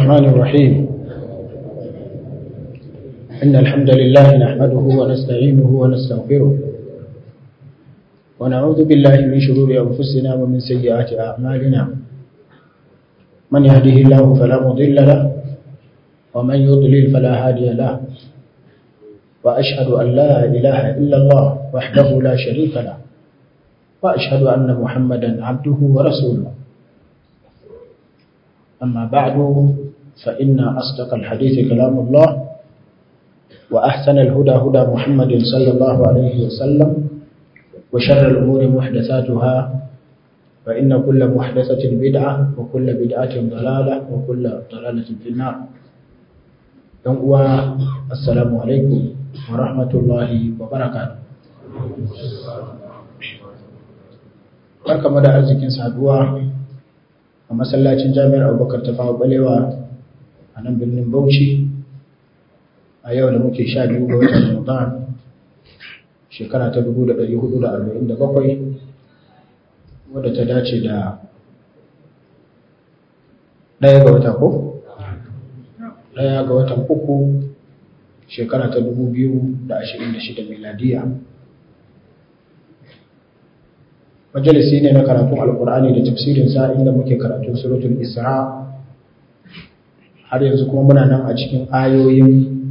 الرحمن الرحيم إن الحمد لله نحمده ونستعينه ونستغفره ونعوذ بالله من شرور أنفسنا ومن سيئات أعمالنا من يهده الله فلا مضل له ومن يضلل فلا هادي له وأشهد أن لا إله إلا الله وحده لا شريك له وأشهد أن محمدا عبده ورسوله أما بعد فإن أصدق الحديث كلام الله وأحسن الهدى هدى محمد صلى الله عليه وسلم وشر الأمور محدثاتها فإن كل محدثة بدعة وكل بدعة ضلالة وكل ضلالة في النار السلام عليكم ورحمة الله وبركاته barkamu da arzikin saduwa a masallacin jami'ar abubakar ta fawo balewa a nan birnin bauchi a yau da muke sha biyu ga watan ramadan shekara ta 1447 wadda ta dace da ɗaya ga wata ko? ɗaya ga watan uku shekara ta 2026 miladiya majalisi ne na karatun alkur'ani da tafsirin sa inda muke karatun suratul isra har yanzu kuma muna nan a cikin ayoyin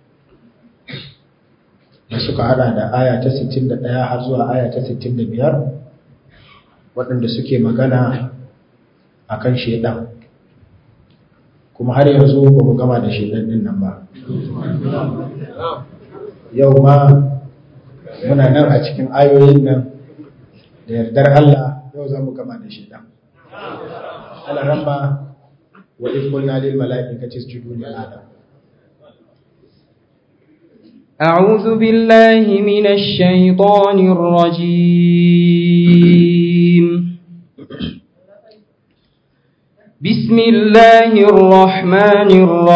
da suka hada da aya ta 61 har zuwa aya ta 65 waɗanda suke magana akan shedan kuma har yanzu ba mu gama da shedan din nan ba yau ma muna nan a cikin ayoyin nan da yardar Allah yau za mu gama da shi ɗan. Ala ramba wa ifkulna lil mala'ikati isjudu li Adam. أعوذ بالله من الشيطان الرجيم بسم الله الرحمن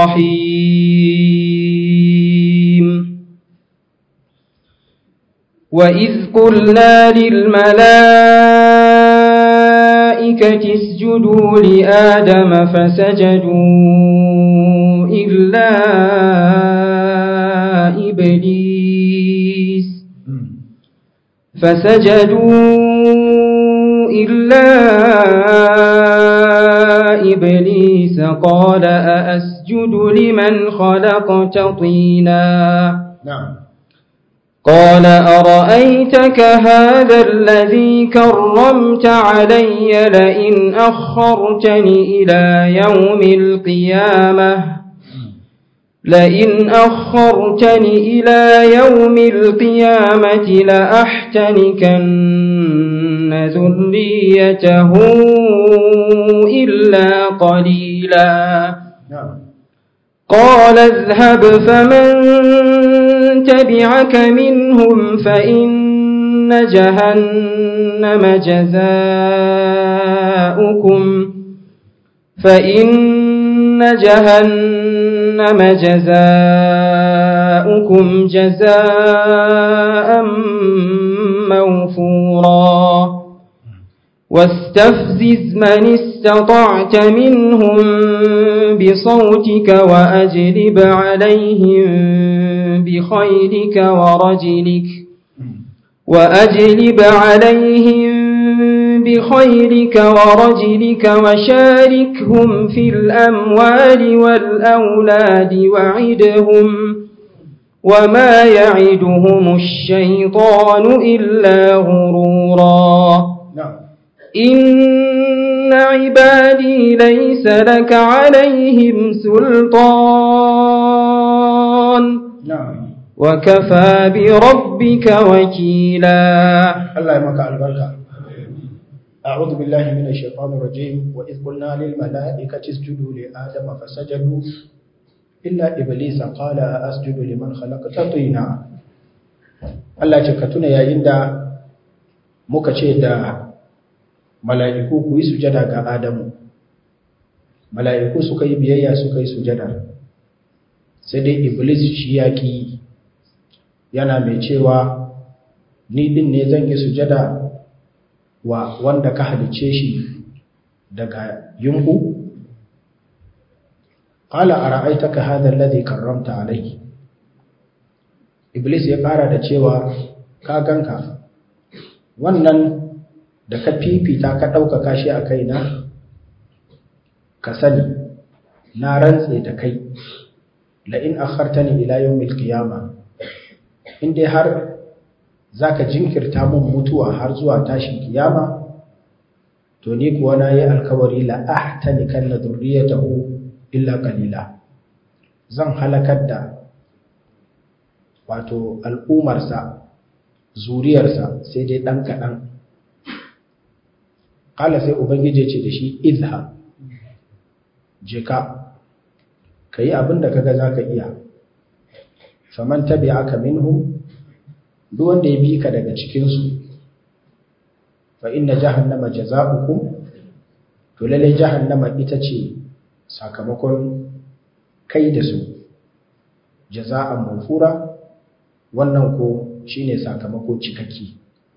الرحيم وإذ قلنا للملائكة اسجدوا لآدم فسجدوا إلا إبليس فسجدوا إلا إبليس قال أأسجد لمن خلقت طينا نعم قال أرأيتك هذا الذي كرمت علي لئن أخرتني إلى يوم القيامة لئن أخرتني إلى يوم القيامة لأحتنكن ذريته إلا قليلا نعم قال اذهب فمن تبعك منهم فإن جهنم جزاؤكم فإن جهنم جزاؤكم جزاء موفورا واستفزز من استطعت منهم بصوتك وأجلب عليهم بخيلك ورجلك وأجلب عليهم بخيلك ورجلك وشاركهم في الأموال والأولاد وعدهم وما يعدهم الشيطان إلا غرورا نعم إن عبادي ليس لك عليهم سلطان نعم وكفى بربك وكيلا الله يمك البركة أعوذ بالله من الشيطان الرجيم وإذ قلنا للملائكة اسجدوا لآدم فسجدوا إلا إبليس قال أسجد لمن خلقت طينا Allah ce ka tuna yayin da muka ce da mala'iku ku yi sujada ga Adamu mala'iku suka yi biyayya suka yi sujada sai dai Iblis shi yaƙi yana mai cewa ni din ne zan yi sujada wa wanda ka halice shi daga yunku qala ara'aytaka hadha alladhi karramta alayhi iblis ya fara da cewa ka ganka wannan da ka fifita ka ɗaukaka shi a kaina ka sani na rantse da kai la'in akhartani ila yawmil qiyama in dai har zaka jinkirta mun mutuwa har zuwa tashin kiyama to ni kuwa na yi alkawari la ahtani kan dhurriyatahu illa qalila zan halakar da wato al'umarsa zuriyarsa sai dai ɗan kaɗan ƙala sai ubangiji ce da shi izha je ka ka yi abin da kaga za ka iya faman tabi aka minhu duk wanda ya bi ka daga cikinsu fa inna jahannama jaza'ukum to lalle jahannama ita ce sakamakon kai da su jaza'an mafura wannan ko shine sakamako cikakke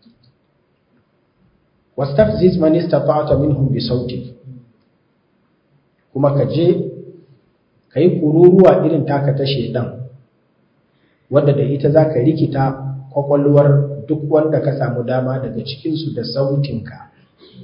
wastafziz man istata'ta minhum bi sauti kuma ka je kai kururuwa irin taka ta shedan wanda da ita zaka rikita kwakwalwar duk wanda ka samu dama daga cikin su da sautinka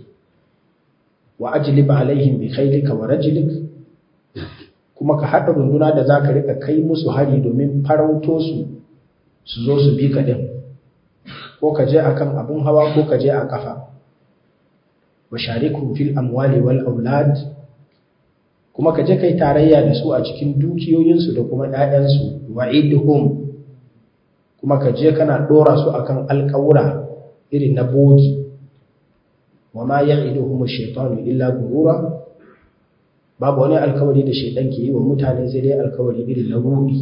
wa ajlib alaihim bi khaylika wa rajlik kuma ka hada runduna da zaka rika kai musu hari domin farauto su su zo su bi ka ɗin ko ka je akan abun hawa ko ka je a ƙafa wa sharikum fil amwali wal aulad kuma ka je kai tarayya da su a cikin dukiyoyinsu da kuma ƴaƴansu wa idhum kuma ka je kana ɗora su akan alƙawura irin na bogi wa ma ya'iduhum ash-shaytanu illa gurura babu wani alkawari da shaidan ke yi wa mutane sai dai alkawari irin na ruɗi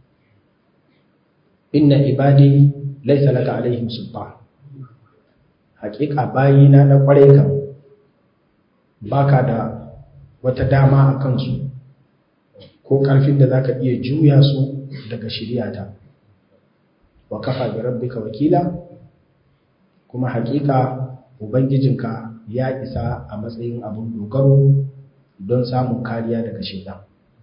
inna ibadi laysa laka alaihim sultan haƙiƙa bayina na ƙwarai kan baka da wata dama a kansu ko ƙarfin da zaka iya juya su daga shiryata wa kafa bi rabbika wakila kuma haƙiƙa ubangijinka ya isa a matsayin abun dogaro don samun kariya daga shaitan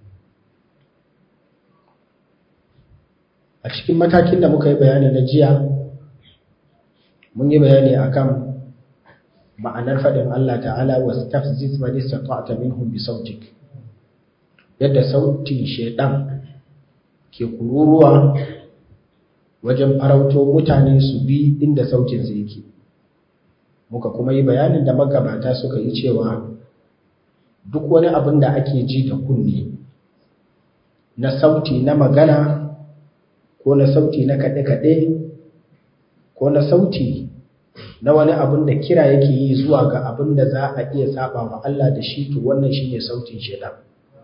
a cikin matakin da muka yi bayani na jiya mun yi bayani akan ma'anar faɗin Allah ta'ala wa stafziz man istata'ta minhum bi sautik yadda sautin shaidan ke kururuwa wajen farauto mutane su bi inda sautin sa yake muka kuma yi bayanin da magabata suka yi cewa duk wani abin da ake ji da kunne na sauti na magana ko na sauti na kaɗe-kaɗe ko na sauti na wani abin da kira yake yi zuwa ga abin da za a iya saba wa Allah da shi to wannan shine sautin shaitan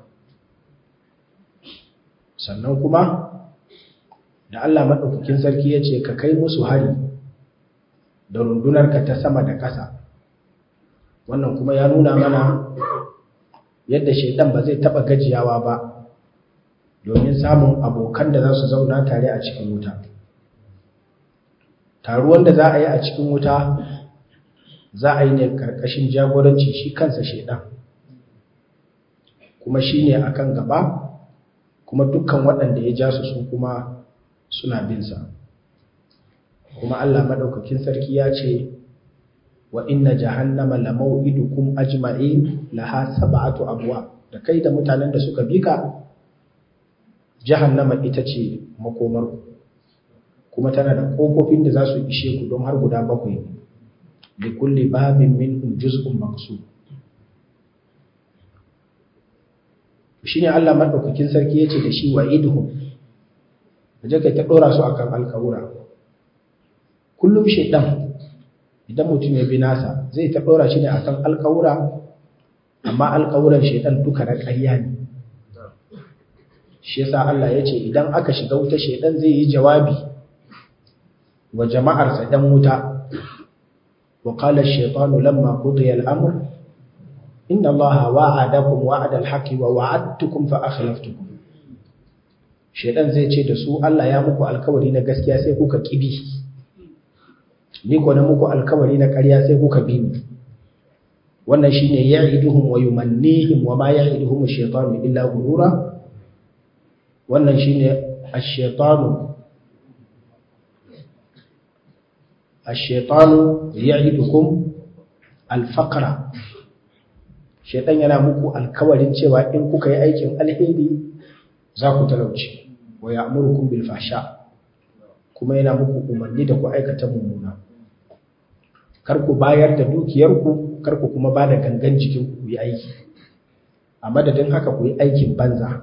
sannan kuma da Allah maɗaukakin sarki ya ce ka kai musu hari da rundunarka ta sama da ƙasa wannan kuma ya nuna mana yadda shaitan ba zai taɓa gajiyawa ba domin samun abokan da za su zauna tare a cikin wuta taruwan da za a yi a cikin wuta za a yi ne ƙarƙashin jagoranci shi kansa shaidan kuma shi ne a kan gaba kuma dukkan waɗanda ya ja su su kuma suna binsa kuma Allah maɗaukakin sarki ya ce wa inna jahannama la maw'idukum ajma'in laha sab'atu abwa da kai da mutanen da suka bika jahannama ita ce makomar kuma tana da kofofin da za su ishe ku don har guda bakwai da kulle babin minhum juz'un maqsud shine Allah madaukakin sarki yace da shi wa idhum kaje kai ta dora su akan alkawura kullum shaydan idan mutum ya bi nasa zai ta dora shi ne akan alkawura amma alkawuran shaydan duka na ƙarya ne shi yasa Allah ya ce idan aka shiga wuta shaidan zai yi jawabi wa jama'arsa dan wuta wa qala ash-shaytanu lamma qudiya al-amr inna Allaha wa'adakum wa'ada al-haqqi wa wa'adtukum fa akhlaftukum shaidan zai ce da su Allah ya muku alkawari na gaskiya sai kuka kibi ni ko na muku alkawari na ƙarya sai kuka bi ni wannan shine ya'iduhum wa yumannihim wa ma ya'iduhum ash-shaytanu illa ghurura wannan shine ash-shaytanu ash-shaytanu ya'idukum al-faqra shaytan yana muku alkawarin cewa in kuka yi aikin alheri za ku talauci wa ya'murukum bil fahsha kuma yana muku umarni da ku aikata mummuna kar ku bayar da dukiyarku kar ku kuma ba da gangan jikin ku yi aiki a madadin haka ku yi aikin banza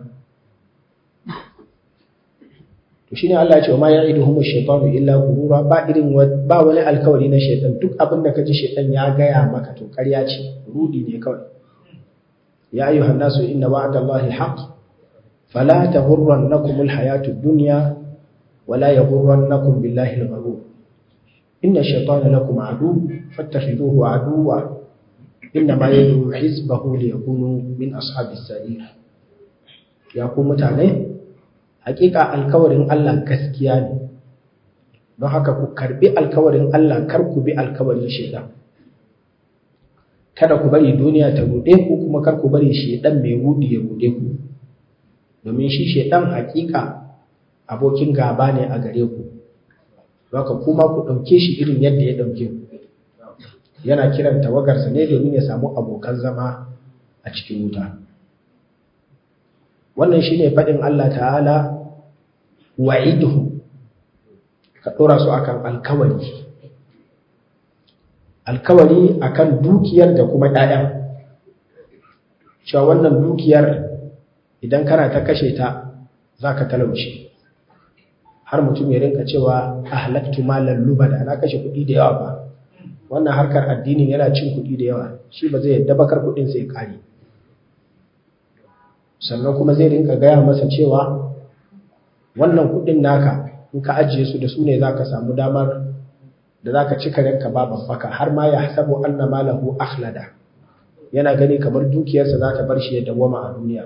to shine Allah ya ce ma ya'iduhum ash-shaytanu illa ghurura ba irin ba wani alkawari na shaytan duk abin da kaji shaytan ya gaya maka to ƙarya ce rudi ne kawai ya ayyuhan nasu inna wa'dallahi haqq fala taghurrannakum al-hayatu ad-dunya wala yaghurrannakum billahi al-ghurur inna ash-shaytana lakum adu fattakhidhuhu aduwwa innama yad'u hizbahu liyakunu min ashabis sa'ir ya ku mutane hakika alkawarin Allah gaskiya ne don haka ku karbi alkawarin Allah kar ku bi alkawarin shaitan kada ku bari duniya ta rude ku kuma kar ku bari shaitan mai rudi ya rude ku domin shi shaitan hakika abokin gaba ne a gare ku haka kuma ku dauke shi irin yadda ya dauke ku yana kiran tawagarsa ne domin ya samu abokan zama a cikin wuta wannan shine faɗin Allah ta'ala wa'iduhu ka ɗora su akan alkawari alkawari akan dukiyar da kuma ɗaya cewa wannan dukiyar idan kana ta kashe ta za ka talauci har mutum ya rinka cewa ahlaktu malan lubada na kashe kuɗi da yawa ba wannan harkar addinin yana cin kuɗi da yawa shi ba zai yadda bakar kuɗin sai kare sannan kuma zai rinka gaya masa cewa wannan kuɗin naka in ka ajiye su da su ne za ka samu damar da za ka cika ranka ba babbaka har ma ya hasabu anna malahu akhlada yana gani kamar dukiyarsa za ta bar shi ya dawwama a duniya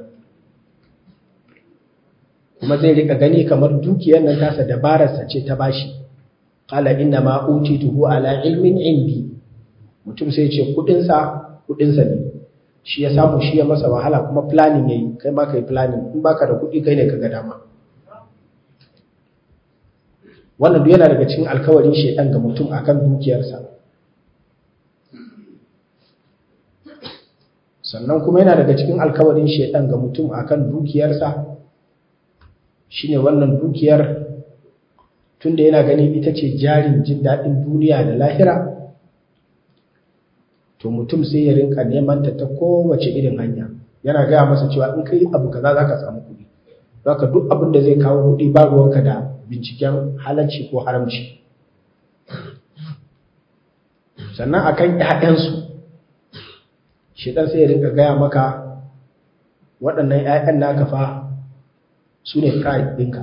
kuma zai rika gani kamar dukiyar nan tasa dabararsa ce ta bashi qala inna ma utituhu ala ilmin indi mutum sai ce kudinsa kudinsa ne shi ya samu shi ya masa wahala kuma planning yayi kai ma kai planning in baka da kudi kai ne kaga dama wannan duk yana daga cikin alkawarin shedan ga mutum akan dukiyarsa sannan kuma yana daga cikin alkawarin shedan ga mutum akan dukiyarsa shine wannan dukiyar tunda yana gani ita ce jarin jin daɗin duniya da lahira to mutum sai ya rinka neman ta ta kowace irin hanya yana gaya masa cewa in kai abu kaza za ka samu kuɗi zaka duk abin da zai kawo kuɗi ba ruwanka da binciken halarci ko haramci sannan akan ƴaƴansu shedan sai ya rinka gaya maka waɗannan ƴaƴan naka fa su ne pride ɗinka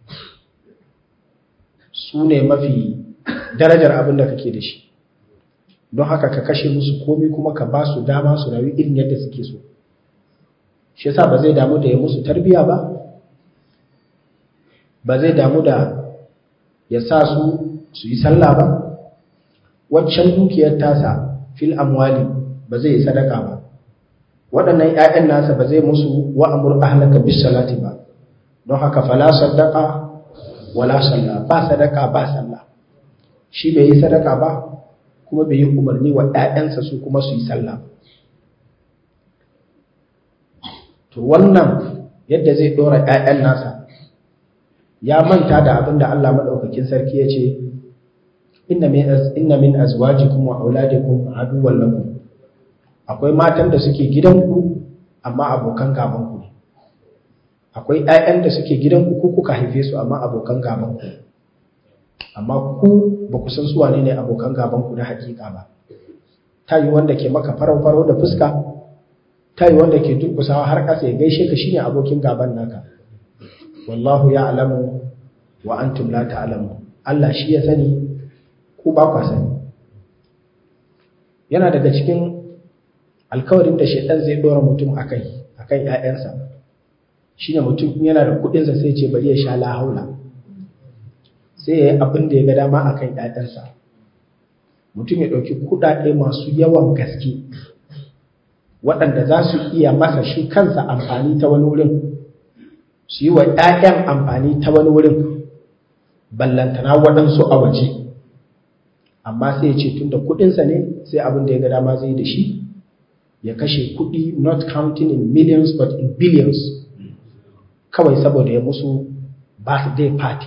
su ne mafi darajar abin da kake da shi don haka ka kashe musu komi kuma ka ba su dama su rayu irin yadda suke so shi yasa ba zai damu da ya musu tarbiya ba ba zai damu da ya sa su su yi sallah ba waccan dukiyar tasa fil amwali ba zai yi sadaka ba waɗannan ‘ya'yan nasa ba zai musu wa'amur ahlaka bis salati ba don haka fala sadaka wala sallah ba sadaka ba sallah shi bai yi sadaka ba kuma bai yi umarni wa ‘ya'yansa su kuma su yi sallah to wannan yadda zai ɗora ‘ya'yan nasa ya manta da abin da Allah maɗaukakin sarki ya ce inna min azwajikum wa auladikum aduwwan lakum akwai matan da suke gidanku amma abokan gabanku ne akwai ‘ya'yan da suke gidanku ku kuka haife su amma abokan gabanku amma ku ba ku san suwa ne ne abokan gabanku na hakika ba ta yi wanda ke maka farau-farau da fuska ta yi wanda ke durkusawa har ƙasa ya gaishe ka shine abokin gaban naka wallahu ya alamu wa antum la ta'lamu Allah shi ya sani ku ba ku sani yana daga cikin alkawarin da shaitan zai dora mutum akai akan ƴaƴansa shine mutum yana da kuɗin sa sai ce bari ya sha la haula sai ya yi abin da ya ga dama akan ƴaƴansa mutum ya ɗauki kuɗaɗe masu yawan gaske waɗanda za su iya masa shi kansa amfani ta wani wurin su yi wa ‘ya'yan amfani ta wani wurin ballantana waɗansu a waje amma sai ya ce tun da kuɗinsa ne sai abin da ya ga dama zai da shi ya kashe kuɗi not counting in millions but in billions kawai saboda ya musu birthday party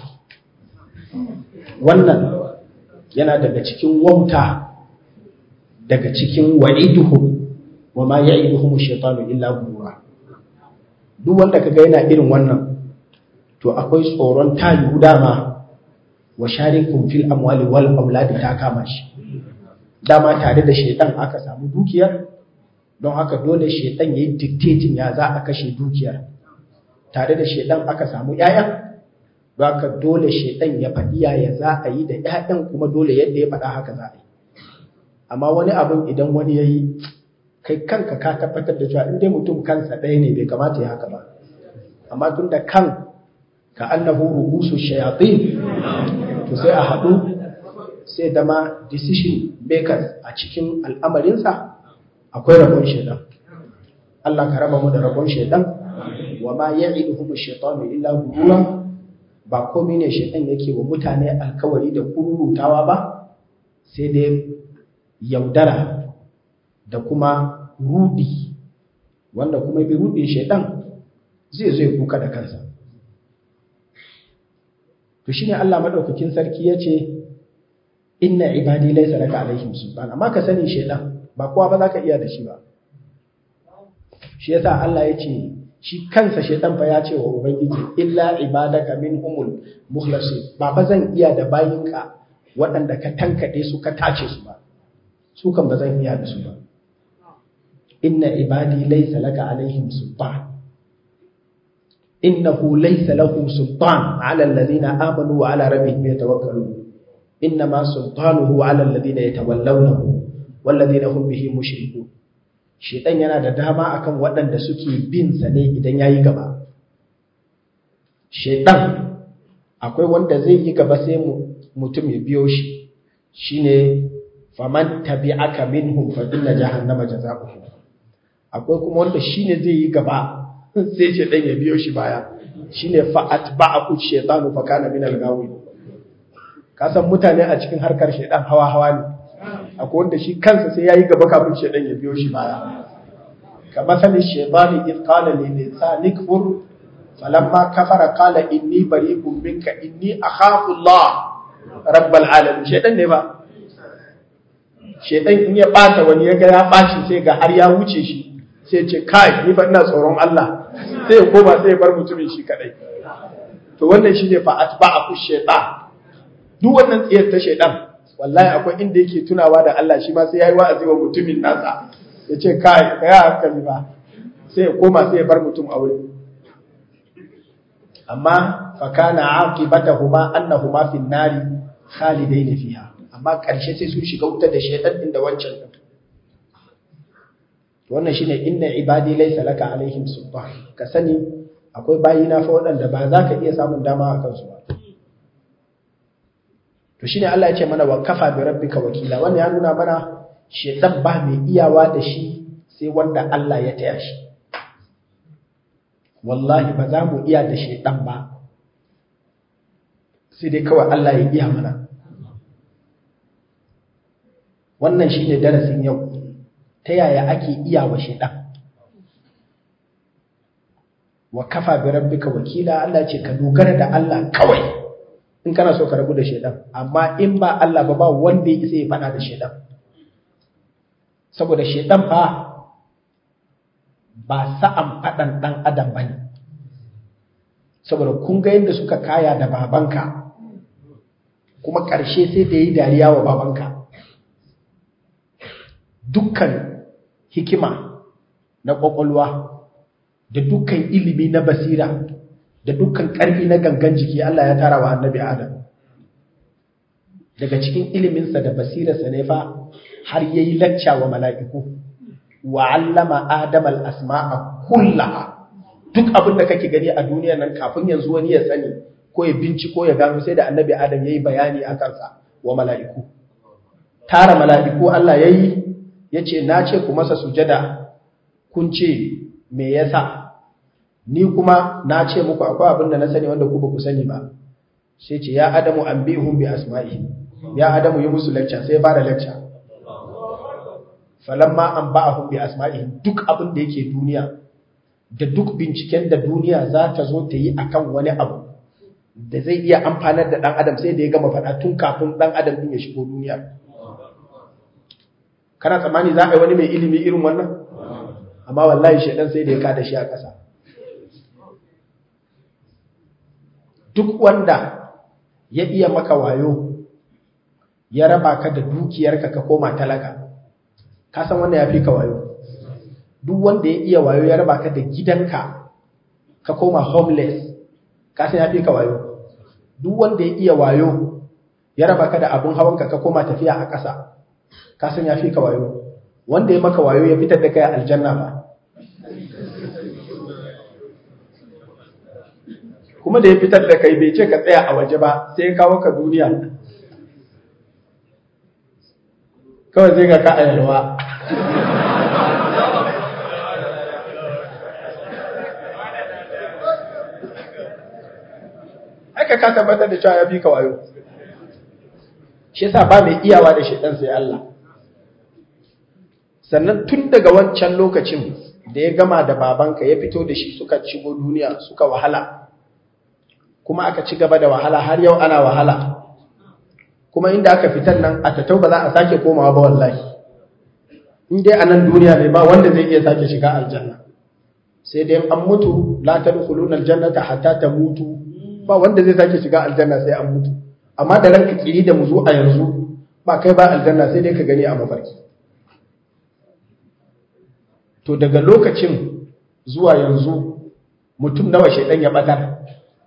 wannan yana daga cikin wauta daga cikin wa'iduhum wa ma ya'iduhum ash-shaytanu illa ghurura duk wanda kaga yana irin wannan to akwai tsoron tayu dama wa sharikum fil amwali wal auladi ta kama shi dama tare da shaytan aka samu dukiyar don haka dole shaytan yayi dictating ya za a kashe dukiyar tare da shaytan aka samu ƴaƴan don haka dole shaytan ya faɗi ya za a yi da ƴaƴan kuma dole yadda ya faɗa haka za a yi amma wani abin idan wani yayi kai kanka ka tabbatar da cewa in dai mutum kansa ɗaya ne bai kamata ya haka ba amma tun da kan ka annahu rubusu shayatin to sai a haɗu sai dama decision makers a cikin al'amarinsa akwai rabon shaidan Allah ka raba mu da rabon shaidan wa ma ya'iduhum ash-shaytanu illa ghurura ba komai ne shaidan yake wa mutane alkawari da kururutawa ba sai dai yaudara da kuma rudi wanda kuma bi rudin shaidan zai zai kuka da kansa to shine Allah madaukakin sarki yace inna ibadi laysa laka alaihim sultan amma ka sani shaidan ba kowa ba zaka iya da shi ba shi yasa Allah yace shi kansa shaidan fa ya ce wa ubangiji illa ibadaka minhumul mukhlasin ba ba zan iya da bayinka waɗanda ka tankade su ka tace su ba su kan ba zan iya da su ba inna ibadi laysa laka alaihim sultan innahu laysa lahu sultan ala alladhina amanu wa ala rabbihim yatawakkalun innama sultanuhu ala alladhina yatawallawnahu walladhina hum bihi mushrikun shedan yana da dama akan waɗanda suke bin sa ne idan yayi gaba shedan akwai wanda zai yi gaba sai mutum ya biyo shi shine faman tabi'aka minhum fa inna jahannama jazaohum akwai kuma wanda shine zai yi gaba sai ce dan ya biyo shi baya shine fa atba'ahu shaytanu fa kana min al-ghawin ka san mutane a cikin harkar shaydan hawa hawa ne akwai wanda shi kansa sai yayi gaba kafin shaydan ya biyo shi baya kama sani shaytani id qala lil insani kfur falamma kafara qala inni bari'un minka inni akhafu Allah rabbal alamin shaydan ne ba shaydan in ya bata wani ya ga ya baci sai ga har ya wuce shi sai ce kai ni ba ina tsoron Allah sai ya koma sai ya bar mutumin shi kadai to wannan shine fa atba'ahu shaytan duk wannan tsiyar ta shaytan wallahi akwai inda yake tunawa da Allah shi ma sai yayi wa'azi wa mutumin nasa ya ce kai kai hankali ba sai ya koma sai ya bar mutum a wurin amma fa kana aqibatahuma annahuma fin nari khalidain fiha amma karshe sai sun shiga wuta da shaytan din da wancan din wannan shine inna ibadi laysa laka alaihim sultan ka sani akwai bayina fa waɗanda ba za ka iya samun dama a kansu ba to shine Allah ya ce mana wa kafa bi rabbika wakila wannan ya nuna mana shedan ba mai iyawa da shi sai wanda Allah ya taya shi wallahi ba za mu iya da shedan ba sai dai kawai Allah ya iya mana wannan shine darasin yau ta yaya ake iya wa shaidan wa kafa bi rabbika wakila Allah ce ka dogara da Allah kawai in kana so ka rabu da shaidan amma in ba Allah ba ba wanda ya isa ya fada da shaidan saboda shaidan fa ba sa'an fadan dan adam bane saboda kun ga yadda suka kaya da babanka kuma ƙarshe sai da yi dariya wa babanka dukkan hikima na ƙwaƙwalwa da dukkan ilimi na basira da dukkan ƙarfi na gangan jiki Allah ya tara wa annabi Adam daga cikin iliminsa da basirarsa ne fa har yayi lacca wa mala'iku wa 'allama Adam al-asma'a kullaha duk abin da kake gani a duniyar nan kafin yanzu wani ya sani ko ya binciko ya gano sai da annabi Adam yayi bayani akan sa wa mala'iku tara mala'iku Allah yayi ya ce na ce ku masa sujada kun ce me yasa ni kuma na ce muku akwai abin da na sani wanda ku ba ku sani ba sai ce ya adamu an bihum bi asma'i ya adamu yi musu lecture sai ba da lecture falamma an ba'ahum bi asma'i duk abin da yake duniya da duk binciken da duniya za ta zo ta yi akan wani abu da zai iya amfanar da ɗan adam sai da ya gama faɗa tun kafin ɗan adam ɗin ya shigo duniya kana tsammani za a yi wani mai ilimi irin wannan amma wallahi shaidan sai da ya kada shi a ƙasa duk wanda ya iya maka wayo ya raba ka da dukiyarka ka koma talaka ka san wanda ya fi ka wayo duk wanda ya iya wayo ya raba ka da gidanka ka koma homeless ka san ya fi ka wayo duk wanda ya iya wayo ya raba ka da abun hawanka ka koma tafiya a ƙasa ka san ya fi ka wayo wanda ya maka wayo ya fitar da kai aljanna ba kuma da ya fitar da kai bai ce ka tsaya a waje ba sai ya kawo ka duniya kawai zai ga ka a yalwa haka ka tabbatar da cewa ya fi ka wayo shi yasa ba mai iyawa da shaidan sai Allah sannan tun daga wancan lokacin da ya gama da babanka ya fito da shi suka shigo duniya suka wahala kuma aka ci gaba da wahala har yau ana wahala kuma inda aka fitar nan a tattau ba za a sake komawa ba wallahi in dai a nan duniya ne ba wanda zai iya sake shiga aljanna sai dai an mutu la tadkhuluna aljannata hatta tamutu ba wanda zai sake shiga aljanna sai an mutu amma da ranka kiri da mu zo a yanzu ba kai ba aljanna sai dai ka gani a mafarki to daga lokacin zuwa yanzu mutum nawa shaidan ya batar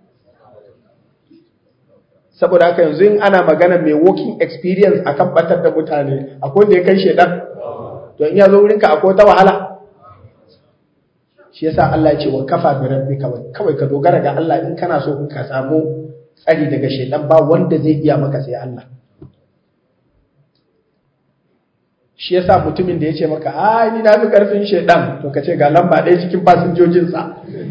saboda haka yanzu in ana magana mai working experience akan batar da mutane akwai da ya kai shaidan to in ya zo wurinka akwai wata wahala shi yasa Allah ya ce wa kafa bi rabbika kawai ka dogara ga Allah in kana so ka samu tsari daga shaidan ba wanda zai iya maka sai Allah shi yasa mutumin da ya ce maka a ni na fi karfin shaidan to ka ce ga lamba ɗaya cikin fasinjojinsa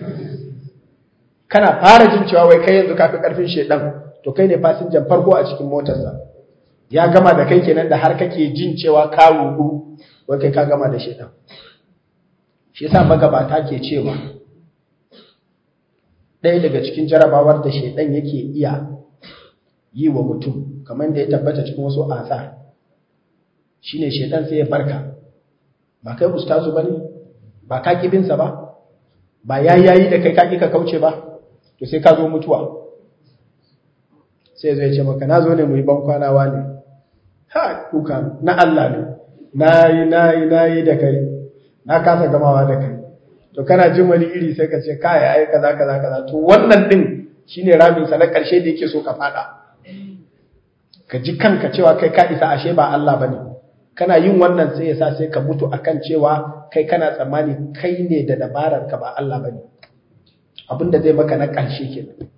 kana fara jin cewa wai kai yanzu ka fi karfin shaidan to kai ne fasinjan farko a cikin motarsa ya gama da kai kenan da har kake jin cewa ka rudu wai kai ka gama da shaidan shi yasa magabata ke cewa ɗaya daga cikin jarabawar da shaidan yake iya yi wa mutum kamar da ya tabbata cikin wasu asa shine shaidan sai ya barka ba kai ustazu bane ba ka kibinsa ba ba yayi da kai ka ka kauce ba to sai ka zo mutuwa sai zai ce maka na zo ne mu yi ban kwanawa ne ha kuka na Allah ne nayi nayi nayi da kai na kasa gamawa da kai to kana jin wani iri sai ka ce kai ai kaza kaza kaza to wannan din shine ramin sa na karshe da yake so ka fada ka ji kanka cewa kai ka isa ashe ba Allah bane kana yin wannan sai ya sa sai ka mutu akan cewa kai kana tsammani kai ne da dabarar ka ba Allah bane abinda zai maka na karshe kenan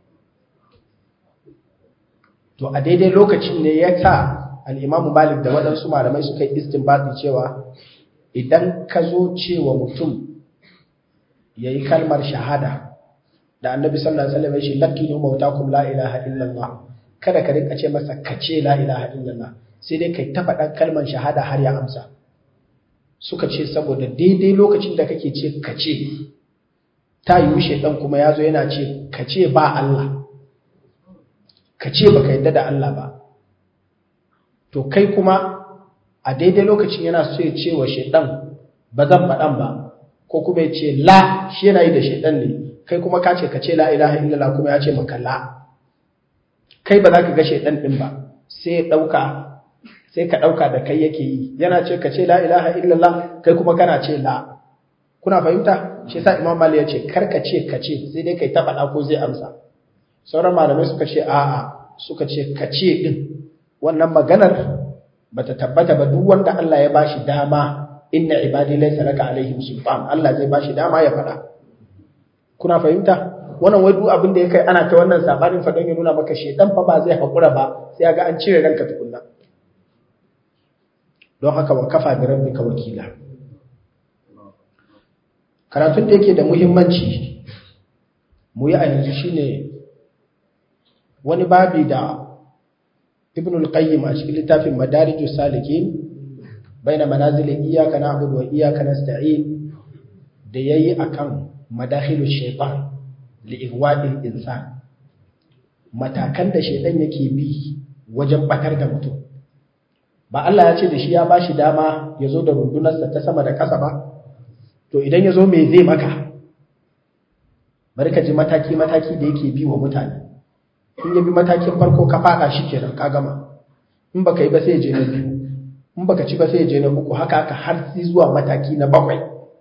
to a daidai lokacin ne ya sa al-Imam Malik da waɗansu malamai suka yi istinbati cewa idan ka zo cewa mutum ya yi kalmar shahada da annabi sallallahu alaihi wasallam ya ce lakinu mautakum la ilaha illallah kada ka rinka ce masa kace la ilaha illallah sai dai kai ta faɗan kalmar shahada har ya amsa suka ce saboda daidai lokacin da kake ce kace ta yi shedan kuma ya zo yana ce kace ba Allah kace baka yadda da Allah ba to kai kuma a daidai lokacin yana so ya ce wa shedan ba zan faɗan ba ko kuma ya ce la shi yana yi da shaidan ne kai kuma ka ce ka ce la ilaha illallah kuma ya ce maka la kai ba za ka ga shaidan din ba sai ya dauka sai ka dauka da kai yake yi yana ce ka ce la ilaha illallah kai kuma kana ce la kuna fahimta shi yasa imam mali ya ce kar ka ce ka ce sai dai kai ta faɗa ko zai amsa sauran malamai suka ce a'a suka ce ka ce din wannan maganar bata tabbata ba duk wanda Allah ya bashi dama inna ibadi laysa laka alaihim sultan Allah zai bashi dama ya fada kuna fahimta wannan wai duk abin da ya kai ana ta wannan sabanin fadan ya nuna maka shedan fa ba zai hakura ba sai ga an cire ranka tukunna don haka wa kafa bi rabbika wakila karatun da yake da muhimmanci mu yi a yanzu shine wani babi da ibn al-qayyim a cikin littafin madarijus salikin baina manazilin iyyaka na'budu wa iyyaka nasta'in da yayi akan madakhilu shaytan li igwadil insan matakan da shaytan yake bi wajen batar da mutum ba Allah ya ce da shi ya bashi dama ya zo da rundunarsa ta sama da ƙasa ba to idan ya zo me zai maka bari ka ji mataki mataki da yake bi wa mutane in ya bi matakin farko ka fada shi kenan ka gama in baka yi ba sai ya je na biyu in baka ci ba sai ya je na uku haka haka har sai zuwa mataki na bakwai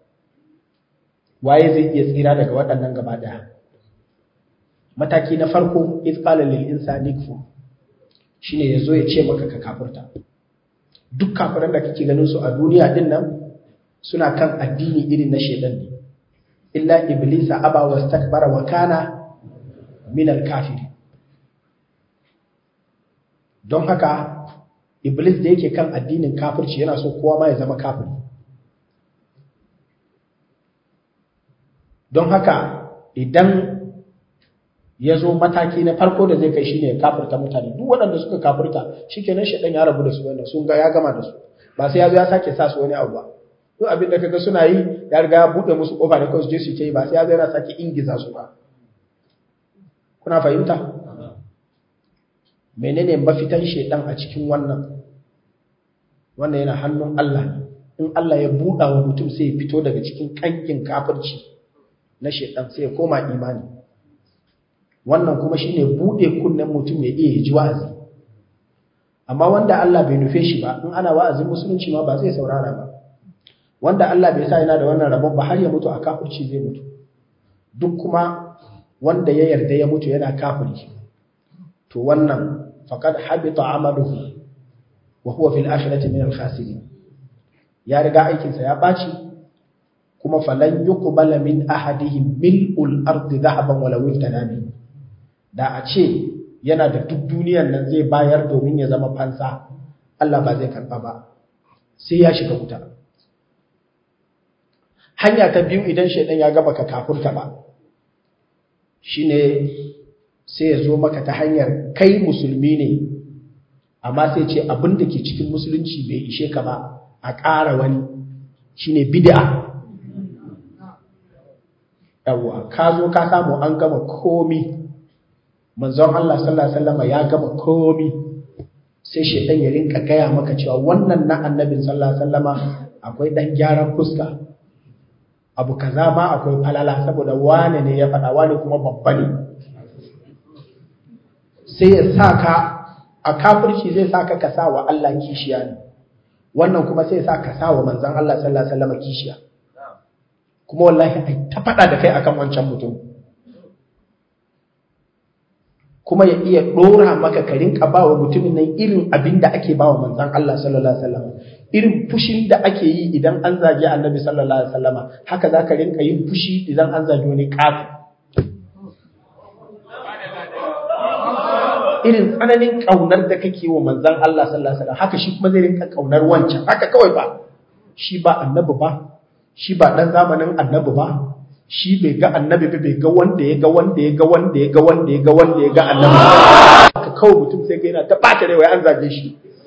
waye zai iya tsira daga waɗannan gaba ɗaya mataki na farko iz qala lil insani kfur shine yazo ya ce maka ka kafirta duk kafiran da kake ganin su a duniya din nan suna kan addini irin na shedan ne illa iblisa aba wastakbara wa kana min al-kafirin don haka iblis da yake kan addinin kafirci yana so kowa ma ya zama kafiri don haka idan ya zo mataki na farko da zai kai shine ya kafirta mutane duk waɗanda suka kafirta shikenan shaɗan ya rabu da su wannan sun ga ya gama da su ba sai ya zo ya sake sa su wani abu ba duk abin da kaga suna yi ya riga ya buɗe musu ƙofa da kawai su je su ce ba sai ya zo yana sake ingiza su ba kuna fahimta menene mafitan shedan a cikin wannan wannan yana hannun Allah in Allah ya buɗa wa mutum sai ya fito daga cikin kankin kafirci na shedan sai ya koma imani wannan kuma shine buɗe kunnen mutum ya iya ji wa'azi amma wanda Allah bai nufe shi ba in ana wa'azin musulunci ma ba zai saurara ba wanda Allah bai sa yana da wannan rabon ba har ya mutu a kafirci zai mutu duk kuma wanda ya yarda ya mutu yana kafiri to wannan faqad habita amaluhu wa huwa fil akhirati min al khasirin ya riga aikin sa ya baci kuma falan yuqbala min ahadihim mil'ul ardi dhahaban wala wiftada da a ce yana da duk duniyar nan zai bayar domin ya zama fansa Allah ba zai karba ba sai ya shiga wuta hanya ta biyu idan shaidan ya gaba ka kafurta ba shine sai ya zo maka ta hanyar kai musulmi ne amma sai ce abin da ke cikin musulunci bai ishe ka ba a ƙara wani shine bid'a yawwa ka zo ka samu an gama komi manzon Allah sallallahu alaihi wasallam ya gama komi sai shedan ya rinka gaya maka cewa wannan na annabin sallallahu alaihi wasallama akwai dan gyaran fuska abu kaza ma akwai falala saboda wane ne ya faɗa wane kuma babba ne sai ya sa ka a kafirci zai sa ka ka sa wa Allah kishiya ne wannan kuma sai ya sa ka sa wa manzon Allah sallallahu alaihi wasallam kishiya kuma wallahi ai ta faɗa da kai akan wancan mutum kuma ya iya ɗora maka ka rinka ba wa mutumin nan irin abin da ake ba wa manzan Allah sallallahu Alaihi wasallam irin fushin da ake yi idan an zagi annabi sallallahu Alaihi wasallam haka za ka rinka yin fushi idan an zagi wani ƙafi irin tsananin ƙaunar da kake wa manzan Allah sallallahu Alaihi wasallam haka shi kuma zai rinka ƙaunar wancan haka kawai ba shi ba annabi ba shi ba ɗan zamanin annabi ba shi bai ga annabi ba bai ga wanda ya ga wanda ya ga wanda ya ga wanda ya ga wanda ya ga annabi haka kawai mutum sai ga yana ta ɓata rai wai an zage shi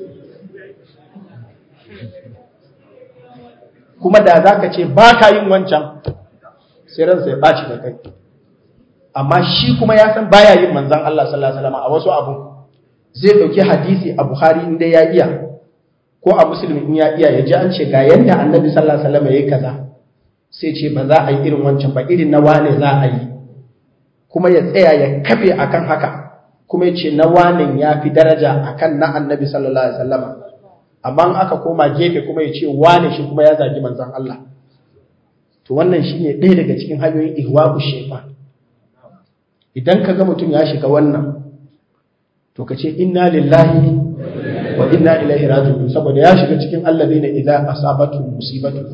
kuma da za ka ce ba ka yin wancan sai ransa ya ɓaci da kai amma shi kuma ya san baya yin manzan Allah sallallahu alaihi wasallam a wasu abu zai dauki hadisi a Bukhari inda ya iya ko a Muslim in ya iya ya ji an ce ga yanda Annabi sallallahu alaihi wasallam yayi kaza sai ce ba za a yi irin wancan ba irin na wane za a yi kuma ya tsaya ya kafe akan haka kuma ya ce na wane ya fi daraja akan na Annabi sallallahu alaihi wasallam amma aka koma gefe kuma ya ce wane shi kuma ya zagi manzon Allah to wannan shine ɗaya daga cikin hanyoyin ihwa'u shaytan idan ka ga mutum ya shiga wannan to ka ce inna lillahi wa inna ilaihi raji'un saboda ya shiga cikin alladheena idza asabatu musibatu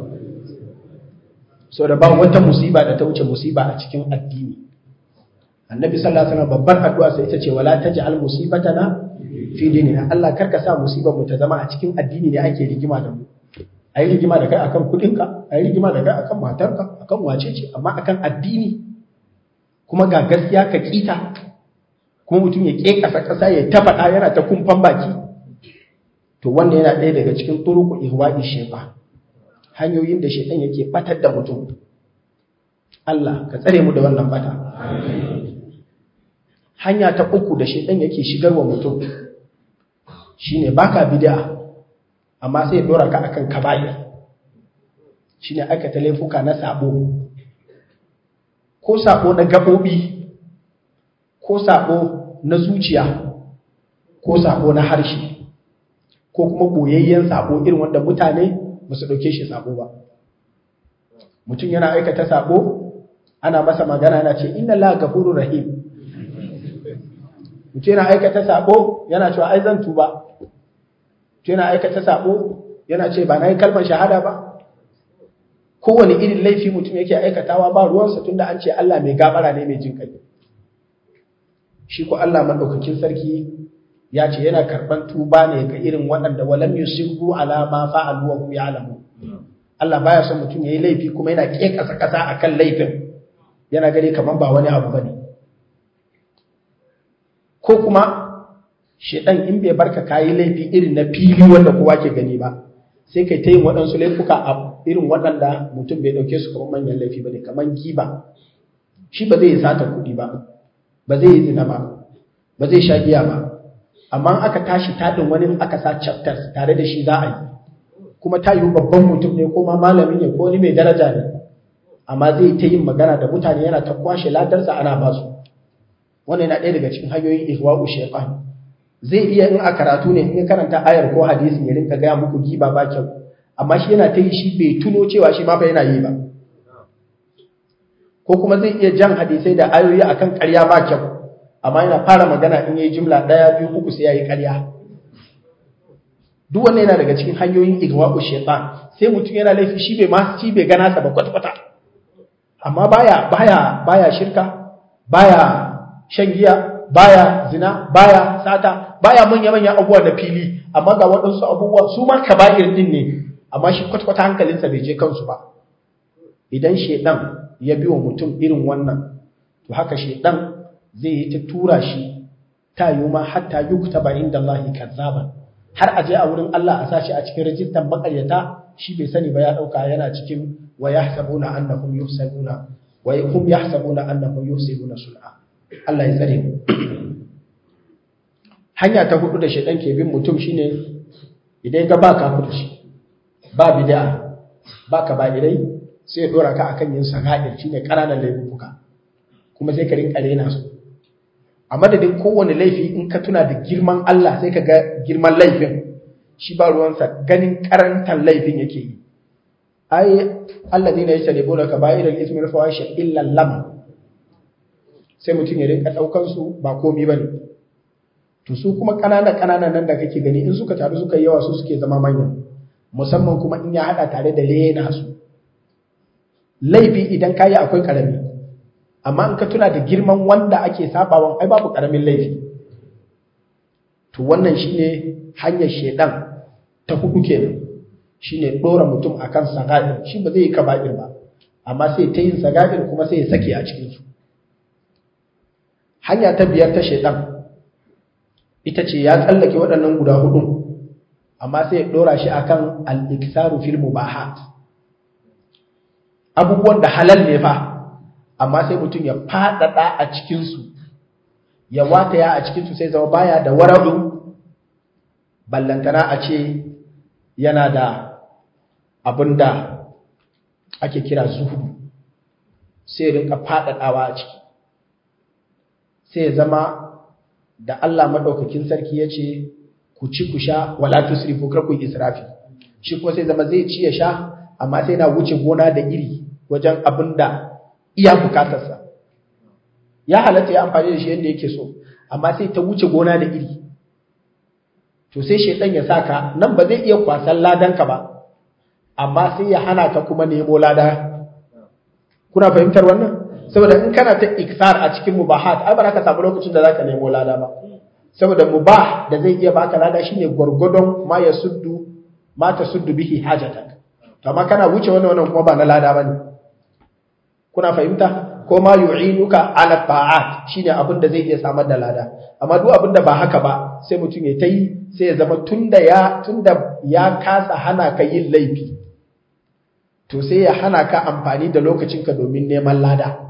so da ba wata musiba da ta wuce musiba a cikin addini annabi sallallahu alaihi wasallam babbar addu'a sai ita ce wala taj'al musibatana fi dinina Allah karka sa musibar mu ta zama a cikin addini ne ake rigima da mu a yi rigima da kai akan kudinka a yi rigima da kai akan matarka akan wacece amma akan addini kuma ga gaskiya ka kita kuma mutum ya ke kasa kasa ya tafaɗa yana ta kumfan baki to wannan yana ɗaya daga cikin turuku ihwa'i shefa hanyoyin da shedan yake batar da mutum Allah ka tsare mu da wannan bata hanya ta uku da shedan yake shigarwa mutum shine baka bid'a amma sai ya dora ka akan kaba'ir shine aikata laifuka na sabo ko sabo na gabobi ko sabo na zuciya ko sabo na harshe ko kuma boyayyen sabo irin wanda mutane ba su dauke shi sabo ba mutum yana aikata sabo ana masa magana yana ce inna la gafurur rahim mutum yana aikata sabo yana cewa ai zan tuba yana aikata sabo yana ce ba na yi kalmar shahada ba kowane irin laifi mutum yake aikatawa ba ruwansa tunda an ce Allah mai gabara ne mai jin kai shi ko Allah madaukakin sarki ya ce yana karban tuba ne ga irin waɗanda walam yusiru ala ma fa'alu wa hum ya'lamu Allah baya son mutum yayi laifi kuma yana kekasa kasa akan laifin yana gani kaman ba wani abu bane ko kuma shedan in bai barka kayi laifi irin na fili wanda kowa ke gani ba sai kai ta yin waɗansu laifuka a irin waɗanda mutum bai ɗauke su kamar manyan laifi ba ne kamar giba shi ba zai yi sata kuɗi ba ba zai yi zina ba ba zai sha giya ba amma aka tashi taɗin wani aka sa chapters tare da shi za a yi kuma ta yi babban mutum ne ko ma malami ne ko wani mai daraja ne amma zai ta yin magana da mutane yana ta kwashe ladarsa ana ba su wannan yana ɗaya daga cikin hanyoyin ihwa'u shaytan zai iya in a karatu ne in ya karanta ayar ko hadisin ya rinka gaya muku giba ba kyau amma shi yana ta yi shi bai tuno cewa shi ma fa yana yi ba ko kuma zai iya jan hadisai da ayoyi akan ƙarya ba kyau amma yana fara magana in yayi jumla ɗaya biyu uku sai yayi ƙarya duk wannan yana daga cikin hanyoyin igwa'u shaytan sai mutum yana laifi shi bai ma shi bai gana sa ba kwata kwata amma baya baya baya shirka baya shan giya baya zina baya sata baya manya manya abubuwa da fili amma ga waɗansu abubuwa su ma kaba'ir din ne amma shi kwata-kwata hankalinsa bai je kansu ba idan shedan ya biyo mutum irin wannan to haka shedan zai yi ta tura shi ta yi ma hatta yuktaba inda Allah kazzaban har aje a wurin Allah a sashi a cikin rajistan makaryata shi bai sani ba ya dauka yana cikin wa yahsabuna annahum yuhsabuna wa hum yahsabuna annahum yuhsibuna sun'a Allah ya tsare mu hanya ta hudu da shedan ke bin mutum shine idan ga ba kafirci ba bid'a ba kaba'irai sai ya dora ka akan yin sagair shine kananan laifuka kuma sai ka rinka rena su a madadin kowane laifi in ka tuna da girman Allah sai ka ga girman laifin shi ba ruwansa ganin karantar laifin yake yi ai alladhina yajtanibuna kaba'iral ithmi wal fawahisha illa lam sai mutum ya rinka daukan su ba komai bane to su kuma kanana kanana nan da kake gani in suka taru suka yi yawa su suke zama manyan musamman kuma in ya hada tare da rena su laifi idan kayi akwai karami amma in ka tuna da girman wanda ake sabawan ai babu karamin laifi to wannan shine hanyar shedan ta hudu kenan shine dora mutum akan sagair shi ba zai yi kaba'ir ba amma sai ta yin sagair kuma sai ya sake a cikin su hanya ta biyar ta shedan ita ce ya tsallake waɗannan guda hudu amma sai ya dora shi akan al-iksaru fil mubahat abubuwan da halal ne fa amma sai mutum ya fadada a cikin su ya wataya a cikin su sai zama baya da wara'u ballantana a ce yana da abinda ake kira zuhudu sai rinka fadadawa a ciki sai ya zama da Allah madaukakin sarki ya ce ku ci ku sha wala tusrifu kar ku israfi shi kuma sai zama zai ci ya sha amma sai na wuce gona da iri wajen abinda iya bukatarsa ya halatta ya amfani da shi yadda yake so amma sai ta wuce gona da iri to sai shaitan ya saka nan ba zai iya kwasan ladanka ba amma sai ya hana ka kuma nemo lada kuna fahimtar wannan saboda in kana ta iksar a cikin mubahat ai ba za ka samu lokacin da zaka nemo lada ba saboda mubah da zai iya baka lada shine gwargwadon ma ya suddu ma ta suddu bihi hajatak amma kana wuce wannan wannan kuma ba na lada bane kuna fahimta ko ma yu'inuka ala ta'at shine abin da zai iya samar da lada amma duk abin da ba haka ba sai mutum ya tayi sai ya zama tunda ya tunda ya kasa hana ka yin laifi to sai ya hana ka amfani da lokacinka domin neman lada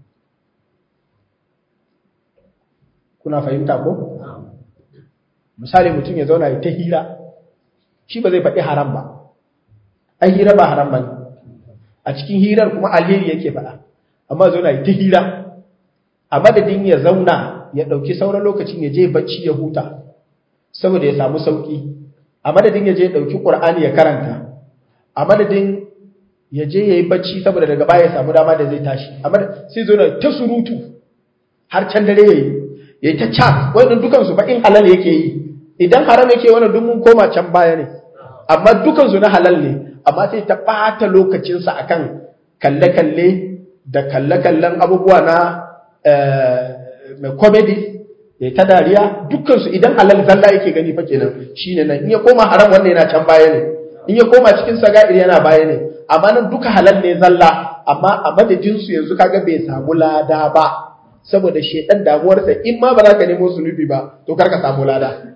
kuna fahimta ko misali mutum ya zauna ya ta hira shi ba zai faɗi haram ba ai hira ba haram ba ne a cikin hirar kuma alheri yake faɗa amma zauna ya ta hira a madadin ya zauna ya ɗauki sauran lokacin ya je bacci ya huta saboda ya samu sauƙi a madadin ya je ya ɗauki ƙur'ani ya karanta a madadin ya je ya yi bacci saboda daga baya ya samu dama da zai tashi amma sai zauna ta surutu har can dare ya yi ya yi ta chat wannan dukansu ba in halal yake yi idan haram yake wannan duk mun koma can baya ne amma dukansu na halal ne amma sai ta ɓata lokacinsa akan kalle-kalle da kalle-kallen abubuwa na mai comedy ya ta dariya dukansu idan halal zalla yake gani fa kenan shine nan in ya koma haram wannan yana can baya ne in ya koma cikin saga'ir yana baya ne amma nan duka halal ne zalla amma a madadin su yanzu kaga bai samu lada ba saboda shedan damuwarsa in ma ba za ka nemo zunubi ba to kar ka samu lada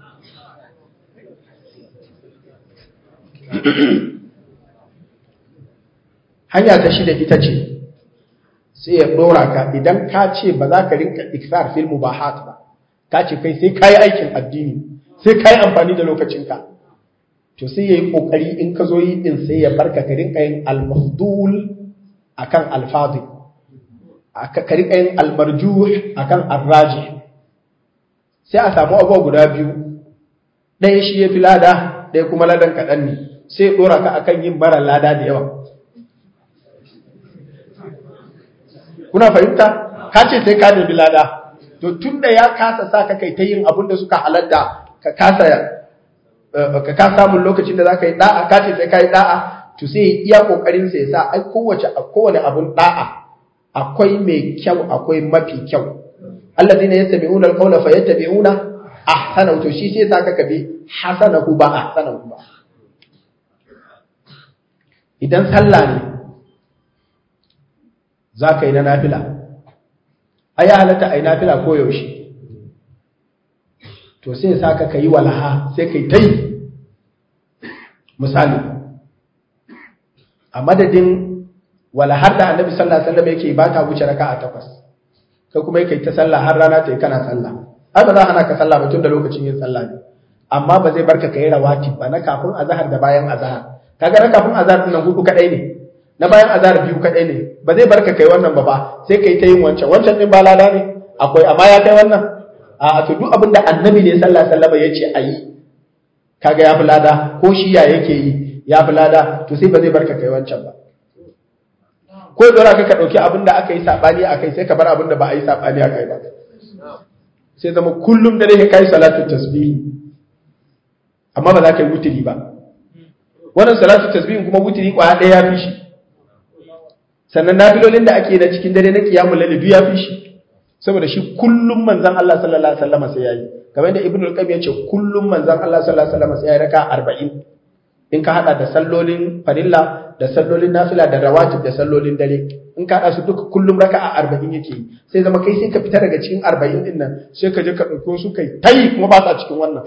hanya ta shida ita ce sai ya dora ka idan ka ce ba za ka rinka iksar fil mubahat ba ka ce kai sai kai aikin addini sai kai amfani da lokacinka to sai yayi kokari in ka zo yi din sai ya barka ka rinka yin al-mafdul akan al-fadil ka rinka yin al-marjuh akan ar-rajih sai a samu abubuwa guda biyu ɗaya shi ya fi lada ɗaya kuma ladan kaɗan ne sai ya ɗora ka akan yin mara lada da yawa kuna fahimta ka ce sai ka nemi lada to tunda ya kasa sa ka kai ta yin abin da suka halatta ka kasa ka ka samun lokacin da zaka yi da'a ka ce sai ka yi da'a to sai iya kokarin sa ya sa ai kowace kowane abun da'a akwai mai kyau akwai mafi kyau alladhina yastami'una al-qawla fayattabi'una ahsanahu to shi sai saka ka bi hasanahu ba ahsanahu ba idan sallah ne za ka yi na nafila a ya halatta a yi nafila ko yaushe to sai sa ka yi walaha sai ka yi ta yi misali a madadin walahar da annabi sallallahu alaihi wasallam yake ba ta wuce raka a takwas kai kuma yake ta sallah har rana ta yi kana sallah ai ba za hana ka sallah ba tun da lokacin yin sallah ne amma ba zai barka ka yi rawatib ba na kafin azhar da bayan azhar kaga na kafin azhar din nan hudu kadai ne na bayan azhar biyu kadai ne ba zai barka kai wannan ba ba sai kai ta yin wancan wancan din ba lada ne akwai amma ya kai wannan a to duk abinda annabi ne sallallahu alaihi wasallam yace ayi kaga ya fi lada ko shi ya yake yi ya fi lada to sai ba zai barka kai wancan ba ko dora ka ka dauki abinda aka yi sabani akai sai ka bar abinda ba a yi sabani akai ba sai zama kullum da dai kai salatu tasbih amma ba za ka yi wutiri ba wannan salatu tasbih kuma wutiri kwaya ɗaya ya fi shi sannan nafilolin da ake na cikin dare na kiyamul layl duk ya fi shi saboda shi kullum manzon Allah sallallahu alaihi wasallam sai yayi kamar yadda ibnu al-qayyim yace kullum manzon Allah sallallahu alaihi wasallam sai yayi raka 40 in ka hada da sallolin farilla da sallolin nafila da rawatib da sallolin dare in ka hada su duka kullum raka'a 40 yake sai zama kai sai ka fita daga cikin 40 din nan sai ka je ka dauko su kai tayi kuma ba sa cikin wannan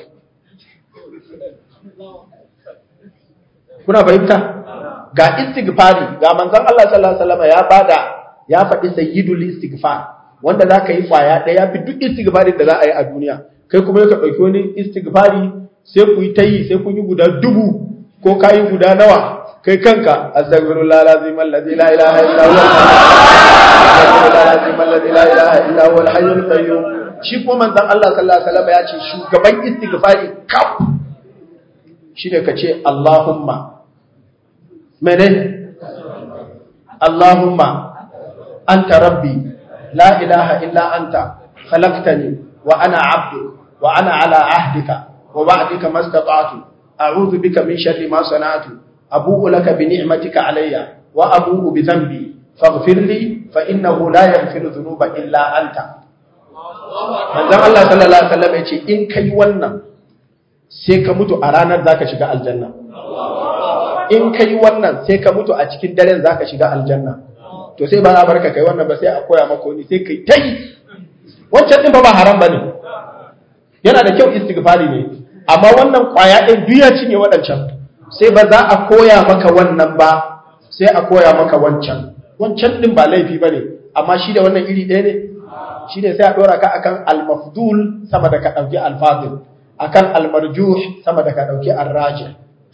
kuna fahimta ga istighfari ga manzon Allah sallallahu alaihi wasallam ya bada ya faɗi sayyidul istighfar wanda zaka yi kwaya ɗaya fi duk istighfari da za a yi a duniya kai kuma ka ɗauki wani istighfari sai ku yi ta yi sai kun yi guda dubu ko ka yi guda nawa kai kanka astaghfirullah lazim alladhi la ilaha illa huwa astaghfirullah lazim alladhi la ilaha illa huwa al-hayyul qayyum shi kuma manzon Allah sallallahu alaihi wasallam ya ce shugaban istighfari kaf shine ka ce Allahumma mene Allahumma anta rabbi la ilaha illa anta khalaqtani wa ana 'abdu wa ana 'ala 'ahdika wa wa'dika mastata'tu a'udhu bika min sharri ma sana'tu abu'u laka bi ni'matika 'alayya wa abu'u bi dhanbi faghfir li fa innahu la yaghfiru dhunuba illa anta manzon Allah sallallahu alaihi wasallam yace in kai wannan sai ka mutu a ranar zaka shiga aljanna in ka yi wannan sai ka mutu a cikin daren za ka shiga aljanna to sai ba za barka kai wannan ba sai a koya maka wani sai kai ta yi wancan ɗin ba ba haram ba ne yana da kyau istighfari ne amma wannan kwaya ɗin duk ya cinye waɗancan sai ba za a koya maka wannan ba sai a koya maka wancan wancan ɗin ba laifi ba ne amma shi da wannan iri ɗaya ne shi ne sai a ɗora ka akan al-mafdul sama da ka ɗauki al-fadil akan al-marjuh sama da ka ɗauki al-rajih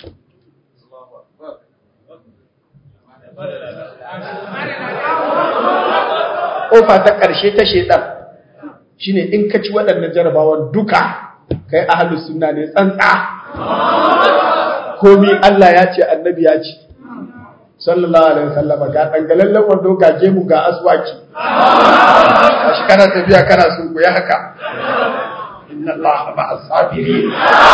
ƙofa ta ƙarshe ta shaidan shine in ka ci waɗannan jarabawan duka kai ahlus sunna ne tsantsa komi Allah ya ce annabi ya ce sallallahu alaihi wasallam ga dangalallen wando ga gemu ga aswaki shi kana tafiya kana sun ya haka inna Allah ma'as sabirin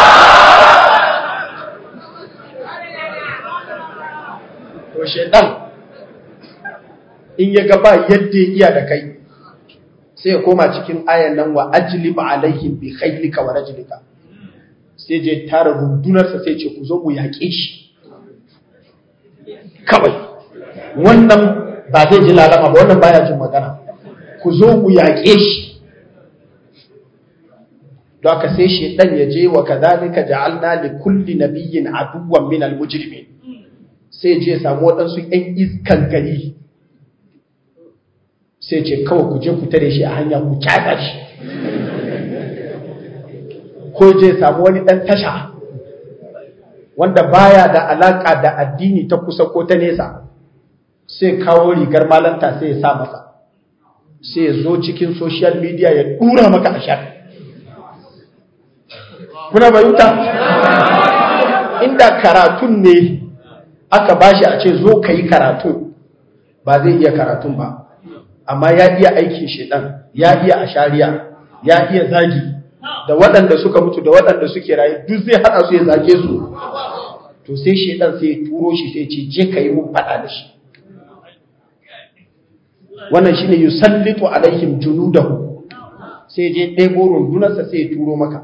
to shedan in ya ga ba yadda ya iya da kai sai ya koma cikin ayan nan wa ajlib alaihim bi khaylika wa rajlika sai je tara rundunarsa sai ce ku zo mu yaƙe shi kawai wannan ba zai ji lalama ba wannan baya jin magana ku zo mu yaƙe shi don haka sai shedan ya je wa kadhalika ja'alna li kulli nabiyyin aduwwan min al-mujrimin sai je samu waɗansu ‘yan iskan gari sai ce kawai ku je ku tare shi a hanya ku kyata shi ko je samu wani ɗan tasha wanda baya da alaƙa da addini ta kusa ko ta nesa sai kawo rigar malanta sai ya sa masa sai ya zo cikin social media ya ɗura maka a shar kuna bayuta inda karatun ne aka bashi a ce zo ka yi karatu ba zai iya karatun ba amma ya iya aikin shedan ya iya ashariya ya iya zagi da waɗanda suka mutu da waɗanda suke rayu duk zai haɗa su ya zage su to sai shedan sai ya turo shi sai ce je ka yi mun faɗa da shi wannan shine yusallitu alaihim junudahu sai je ɗebo rundunarsa sai ya turo maka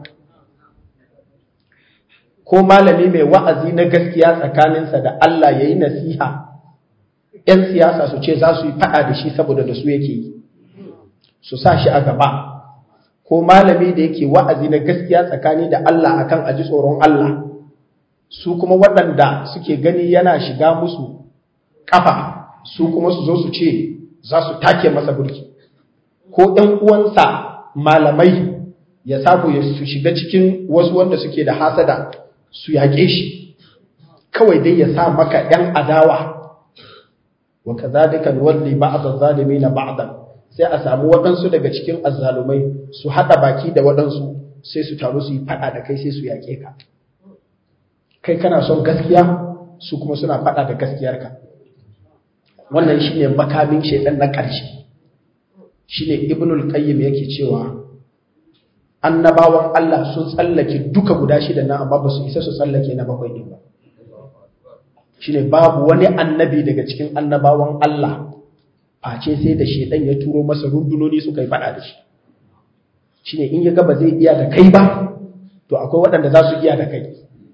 ko malami mai wa'azi na gaskiya tsakaninsa da Allah ya yi nasiha, ‘yan siyasa su ce za su yi faɗa da shi saboda da su yake yi, su sa shi a gaba, ko malami da yake wa'azi na gaskiya tsakani da Allah akan aji tsoron Allah, su kuma waɗanda suke gani yana shiga musu ƙafa, su kuma su zo su ce za su take masa burki, ko ‘yan uwansa malamai ya samu ya su shiga cikin wasu wanda suke da hasada. su yaƙe shi kawai dai ya sa maka ‘yan adawa wa ka zalika walli ba'd zalimi na ba'dan sai a samu waɗansu daga cikin azzalumai su haɗa baki da waɗansu sai su taru su yi faɗa da kai sai su yaƙe ka kai kana son gaskiya su kuma suna faɗa da gaskiyarka wannan shine makamin shaidan na ƙarshe shine ibnul qayyim yake cewa annabawan Allah sun tsallake duka guda shida na amma ba su isa su tsallake na bakwai din ba shine babu wani annabi daga cikin annabawan Allah face sai da shedan ya turo masa rundunoni suka yi fada da shi shine in ya ga ba zai iya da kai ba to akwai waɗanda za su iya da kai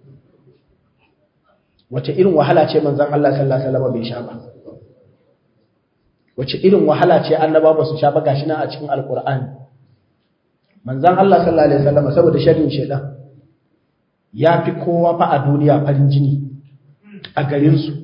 wace irin wahala ce manzon Allah sallallahu alaihi wasallam bai sha ba wace irin wahala ce annaba ba su sha ba gashi nan a cikin alqur'ani manzan Allah sallallahu Alaihi wasallam saboda sharrin shaidan ya fi kowa fa a duniya farin jini a garinsu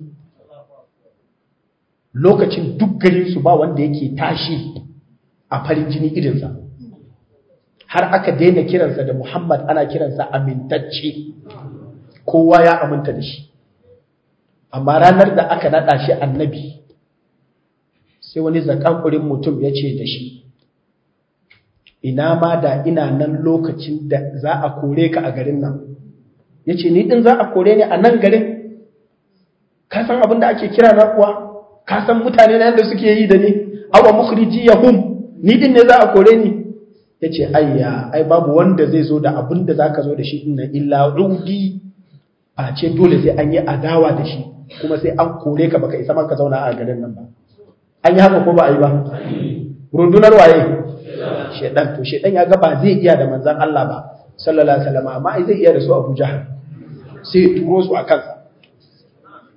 lokacin duk garinsu ba wanda yake tashi a farin jini irinsa har aka daina kiransa da Muhammad ana kiransa amintacce kowa ya aminta da shi amma ranar da aka naɗa shi annabi sai wani zakakurin mutum ya ce da shi ina ma da ina nan lokacin da za a kore ka a garin nan ya ce ni ɗin za a kore ni a nan garin ka san abin da ake kira na kuwa ka san mutane na yadda suke yi da ni awa mukhriji yahum ni ɗin ne za a kore ni ya ce ayya ai babu wanda zai zo da abin da za ka zo da shi ɗin illa rudi a ce dole sai an yi adawa da shi kuma sai an kore ka baka isa man ka zauna a garin nan ba an yi haka ko ba a yi ba rundunar waye shedan to shedan ya ga ba zai iya da manzon Allah ba sallallahu alaihi wasallam amma ai zai iya da su Abu Jahal sai ya turo su a kansa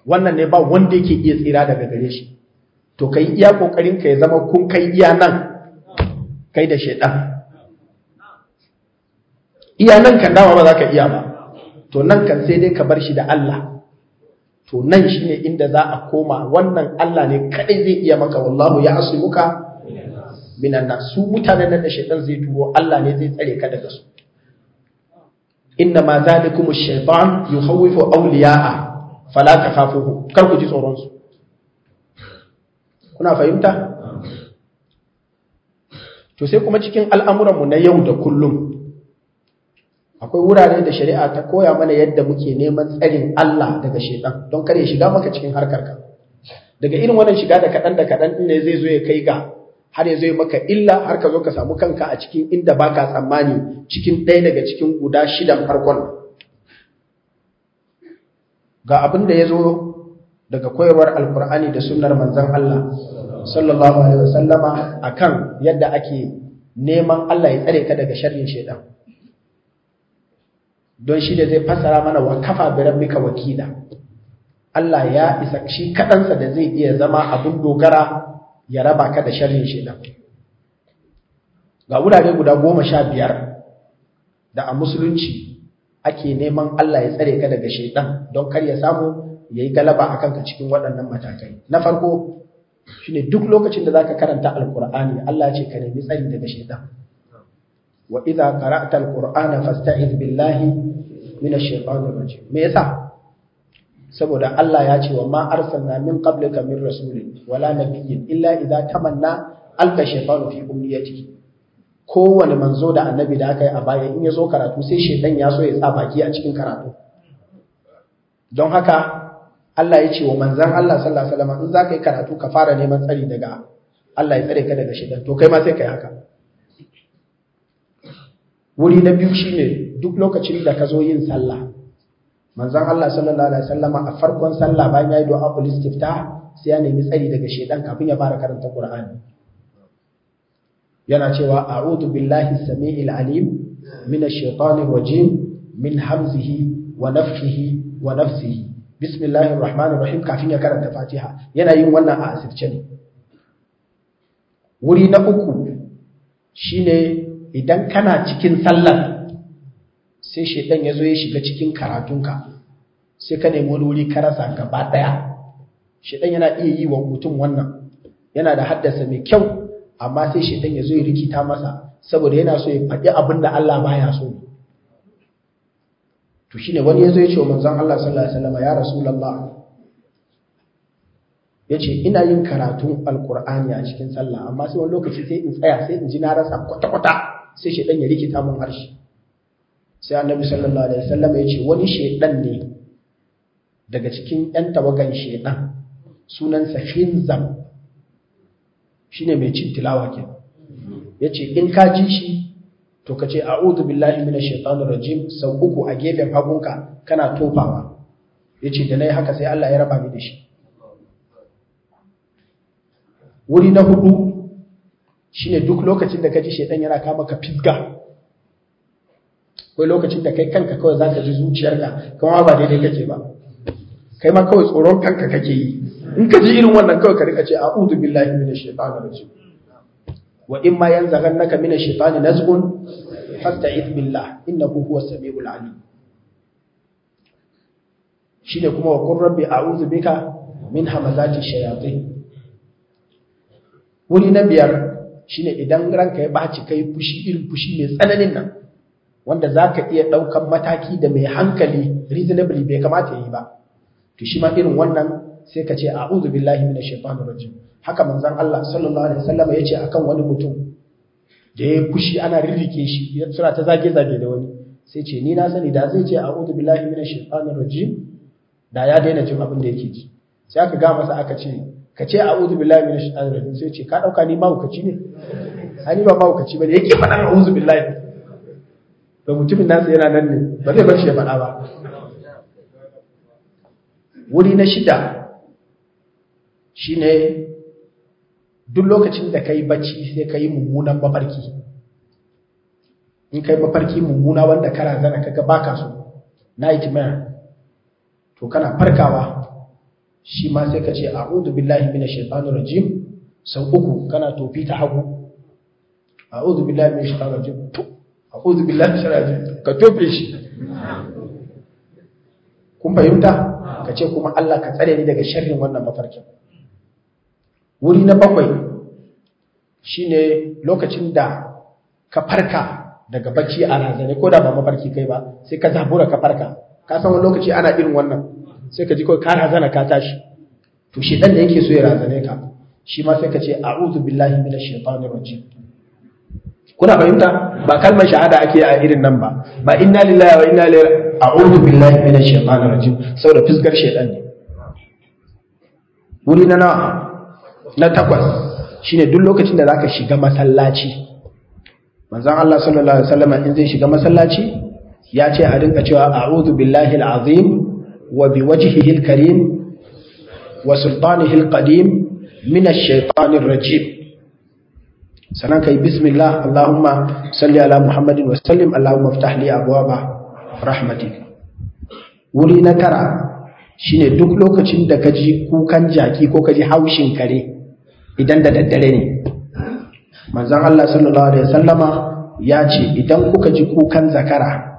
wannan ne ba wanda yake iya tsira daga gare shi to kai iya kokarin ka ya zama kun kai iya nan kai da shaidan iya nan kan dama ba za ka iya ba to nan kan sai dai ka bar shi da Allah to nan shine inda za a koma wannan Allah ne kadai zai iya maka wallahu ya asmuka minan nas su mutanen nan da shaitan zai turo Allah ne zai tsare ka daga su inna ma zalikum ash-shaytan yukhawwifu awliya'a fala takhafuhu kar ku ji tsoron su kuna fahimta to sai kuma cikin al'amuran mu na yau da kullum akwai wurare da shari'a ta koya mana yadda muke neman tsarin Allah daga shaitan don kar ya shiga maka cikin harkar ka daga irin wannan shiga da kadan da kadan ne zai zo ya kai ga har ya zai maka illa har ka zo ka samu kanka a cikin inda baka tsammani cikin ɗaya daga cikin guda shidan farkon ga abin da ya zo daga koyarwar alkur'ani da sunnar manzon Allah sallallahu alaihi wasallama akan yadda ake neman Allah ya tsare ka daga sharrin shaitan don shi da zai fassara mana wa kafa bi rabbika wakila Allah ya isa shi kaɗansa da zai iya zama abin dogara ya raba ka da sharrin shaitan ga wurare guda goma sha biyar da a musulunci ake neman Allah ya tsare ka daga shaitan don kar ya samu ya yi galaba a kanka cikin waɗannan matakai na farko shine duk lokacin da zaka karanta alkur'ani Allah ce ka nemi tsari daga shaitan wa idza qara'ta alqur'ana fasta'iz billahi minash shaitanir rajim me yasa saboda Allah ya ce wa ma arsalna min qablika min rasulin wala nabiyyin illa idza tamanna alka shaytanu fi umniyatihi kowane manzo da annabi da aka yi a baya in ya zo karatu sai shaitan ya so ya sa baki a cikin karatu don haka Allah ya ce wa manzan Allah sallallahu alaihi wasallam in za ka yi karatu ka fara neman tsari daga Allah ya tsare ka daga shaitan to kai ma sai ka yi haka wuri na biyu shine duk lokacin da ka zo yin sallah manzon Allah sallallahu alaihi wasallama a farkon sallah bayan yayi du'a ul istiftah sai ya nemi tsari daga shedan kafin ya fara karanta Qur'ani yana cewa a'udhu billahi as-sami'il alim minash shaitanir rajim min hamzihi wa nafthihi wa nafsihi bismillahir rahmanir rahim kafin ya karanta Fatiha yana yin wannan a asirce ne wuri na uku shine idan kana cikin sallar sai shaidan ya zo ya shiga cikin karatunka sai ka nemi wani wuri ka rasa gaba ɗaya shaidan yana iya yi wa mutum wannan yana da haddasa mai kyau amma sai shaidan ya zo ya rikita masa saboda yana so ya faɗi abin da Allah baya so to shine wani ya zo ya ce wa manzon Allah sallallahu alaihi wasallam ya rasulullah ya ce ina yin karatun alkur'ani a cikin sallah amma sai wani lokaci sai in tsaya sai in ji na rasa kwata-kwata sai shaidan ya rikita mun harshe sai annabi sallallahu alaihi wasallam ya ce wani shedan ne daga cikin yan tawagan shedan sunansa hinzam shine mai cin tilawa ke yace in ka ji shi to kace a'udhu billahi minash shaitanir rajim sau uku a gefen hagunka kana tofawa yace da nayi haka sai Allah ya raba ni da shi wuri na hudu shine duk lokacin da ka ji shedan yana kama ka fisga akwai lokacin da kai kanka kawai za ka ji zuciyarka kuma ba daidai kake ba kai ma kawai tsoron kanka kake yi in ka ji irin wannan kawai ka rika ce a'udhu billahi minash shaitani rajim wa in ma yanzaghannaka minash shaitani nazghun fasta'id billah innahu huwas samiul alim shine kuma wa qur rabbi a'udhu bika min hamazati shayatin wuri na biyar shine idan ranka ya baci kai fushi irin fushi mai tsananin nan wanda za ka iya ɗaukan mataki da mai hankali reasonably bai kamata yi ba to shi ma irin wannan sai ka ce a'udhu billahi minash shaitanir rajim haka manzon Allah sallallahu alaihi wasallam ya ce akan wani mutum da ya fushi ana rirrike shi ya tsira ta zage zage da wani sai ce ni na sani da zai ce a'udhu billahi minash shaitanir rajim da ya daina jin abin da yake ji sai aka ga masa aka ce ka ce a'udhu billahi minash shaitanir rajim sai ce ka dauka ni mahaukaci ne ai ni ba mahaukaci bane yake faɗa a'udhu billahi da mutumin nasa yana nan ne ba zai bar shi ya faɗa ba wuri na shida shine duk lokacin da kai bacci sai ka yi mummunan mafarki in kai mafarki mummuna wanda kara zana kaga baka so nightmare to kana farkawa shi ma sai ka ce a'udhu billahi minash shaitanir rajim sau uku kana tofi ta hagu a'udhu billahi minash shaitanir rajim to a'udhu billahi minash shaitanir rajim ka tofe shi kun fahimta ka ce kuma Allah ka tsare ni daga sharrin wannan mafarkin wuri na bakwai shine lokacin da ka farka daga bacci a razane ko da ba mafarki kai ba sai ka zabura ka farka ka san wani lokaci ana irin wannan sai ka ji kawai ka razana ka tashi to shi dan da yake so ya razane ka shi ma sai ka ce a'udhu billahi minash shaitanir rajim kuna fahimta ba kalmar shahada ake a irin nan ba ba inna lillahi wa inna ilaihi a'udhu billahi minash shaitanir rajim saboda fiskar shaitan ne wuri na nawa na takwas shine duk lokacin da zaka shiga masallaci manzon Allah sallallahu alaihi wasallam in zai shiga masallaci ya ce a rinka cewa a'udhu billahi al-azim wa biwajhihi al-karim wa sultanihi al-qadim min ash-shaytanir rajim sanan kai bismillah allahumma salli ala muhammadin wa sallim allahumma iftah li abwaba rahmatik wuri na tara shine duk lokacin da kaji kukan jaki ko kaji haushin kare idan da daddare ne manzon Allah sallallahu alaihi wasallama ya ce idan kuka ji kukan zakara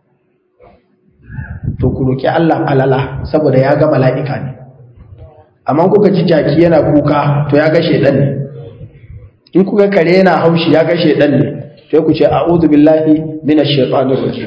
to ku roki Allah falala saboda ya ga mala'ika ne amma kuka ji jaki yana kuka to ya ga shedan ne in kuka kare yana haushi ya ga shedan ne sai ku ce a'udhu billahi minash shaitanir rajim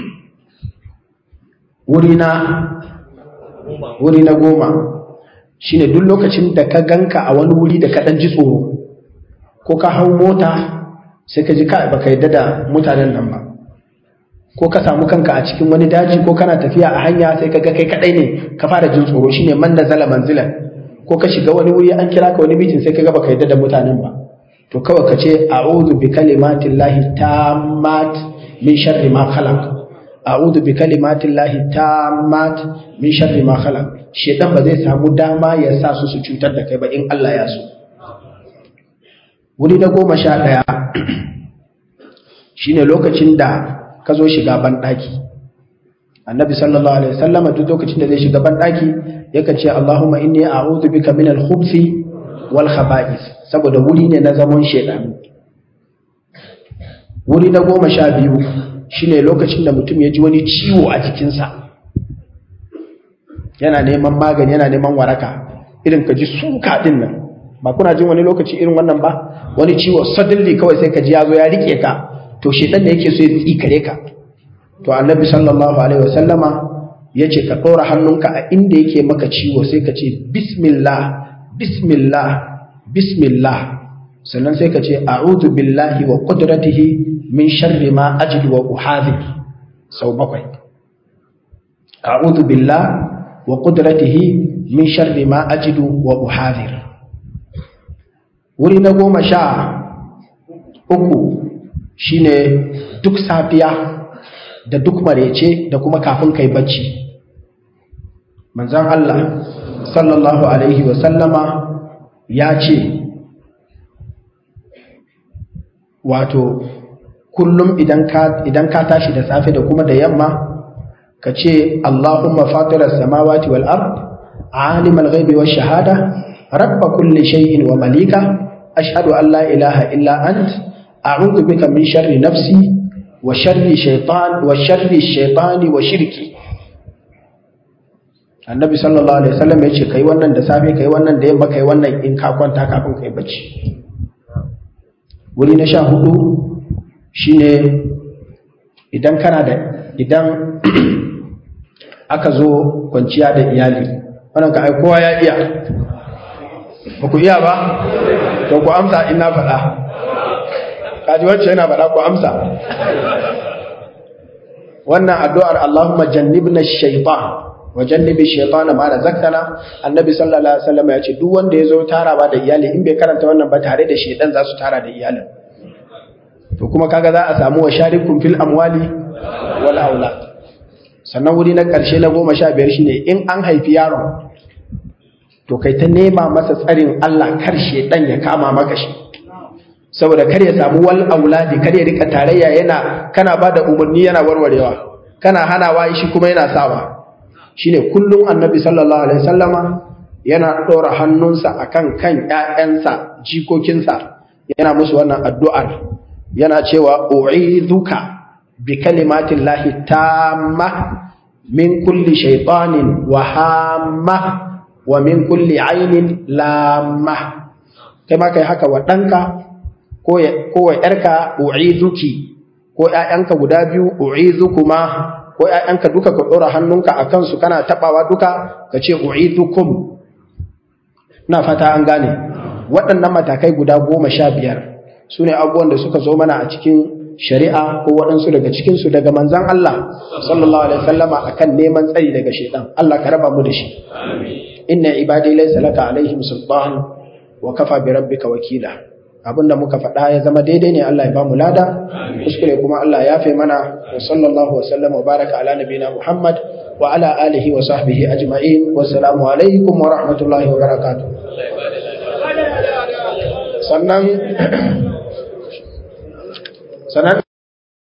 wuri na wuri na goma shine duk lokacin da ka ganka a wani wuri da ka dan ji tsoro ko ka hau mota sai ka ji ka baka yadda da mutanen nan ba ko ka samu kanka a cikin wani daji ko kana tafiya a hanya sai ka ga kai kadai ne ka fara jin tsoro shine man da zala manzilan ko ka shiga wani wuri an kira ka wani mitin sai ka ga baka yadda da mutanen ba to kawai ka ce a'udhu bi kalimatillahi tammat min sharri ma khalaq a'udhu bi kalimatillahi tammat min sharri ma khalaq shedan ba zai samu dama ya sa su su cutar da kai ba in Allah ya so wuri na goma sha ɗaya shine lokacin da ka zo shiga banɗaki annabi sallallahu alaihi wasallama duk lokacin da zai shiga banɗaki yakan ce Allahumma inni a'udhu bika min al-khubthi wal khaba'ith saboda wuri ne na zaman shedanu wuri na goma sha biyu shine lokacin da mutum ya ji wani ciwo a jikinsa yana neman magani yana neman waraka irin ka ji suka din nan ba kuna jin wani lokaci irin wannan ba wani ciwo suddenly kawai sai ka ji ya zo ya rike ka to shedan da yake so ya tsikare ka to annabi sallallahu alaihi wasallama yace ka ɗora hannunka a inda yake maka ciwo sai ka ce bismillah bismillah bismillah sannan sai ka ce a'udhu billahi wa qudratihi min sharri ma ajidu wa uhadhir sau bakwai a'udhu billah wa qudratihi min sharri ma ajidu wa uhadhir wuri na goma sha uku shine duk safiya da duk marece da kuma kafin kai bacci manzan Allah sallallahu alaihi wasallama ya ce wato kullum idan ka tashi da safe da kuma da yamma ka ce Allahumma fatirar samawati wal ard alimal ghaibi wash shahada rabba kulli shay'in wa malika ashhadu an la ilaha illa ant a'udhu bika min sharri nafsi wa sharri shaytan wa sharri shaytani wa shirki annabi sallallahu alaihi wasallam yace kai wannan da safe kai wannan da yamma kai wannan in ka kwanta kafin kai bacci wuri na sha hudu shine idan kana da idan aka zo kwanciya da iyali wannan ka ai kowa ya iya ba ku iya ba to ku amsa ina faɗa kaji wacce yana faɗa ku amsa wannan addu'ar Allahumma jannibna shaytan wa jannibi shaytan ma razaqtana annabi sallallahu alaihi wasallam ya ce duk wanda ya zo tarawa da iyali in bai karanta wannan ba tare da shaytan za su tara da iyalin to kuma kaga za a samu wa sharikum fil amwali wal aulad sannan wuri na ƙarshe na goma sha biyar shine in an haifi yaron to kai ta nema masa tsarin Allah kar shedan ya kama maka shi saboda kar ya samu wal auladi kar ya rika tarayya yana kana bada umarni yana warwarewa kana hanawa shi kuma yana sawa shine kullum annabi sallallahu alaihi wasallama yana ɗora hannunsa akan kan ‘ya'yansa jikokinsa yana musu wannan addu'ar yana cewa u'izuka bi kalimatin lahi tamma min kulli shaitanin wa hamma wa min kulli ainin lamma kai ma kai haka wa ɗanka ko wa ‘yarka u'izuki ko ‘ya'yanka guda biyu u'izukuma ko ‘ya'yanka duka ka ɗora hannunka a kansu kana taɓawa duka ka ce u'izukum na fata an gane waɗannan matakai guda goma sha biyar su ne abubuwan da suka zo mana a cikin shari'a ko waɗansu daga cikinsu daga manzan Allah sallallahu alaihi wasallama akan neman tsari daga shaitan Allah ka raba mu da shi inna ibadi laysa laka alaihim sultan wa kafa bi rabbika wakila abinda muka faɗa ya zama daidai ne Allah ya ba mu lada kuskure kuma Allah ya fe mana wa sallallahu wa sallama wa baraka ala nabina Muhammad wa ala alihi wa sahbihi ajma'in wa assalamu alaikum wa rahmatullahi wa barakatuh sannan sannan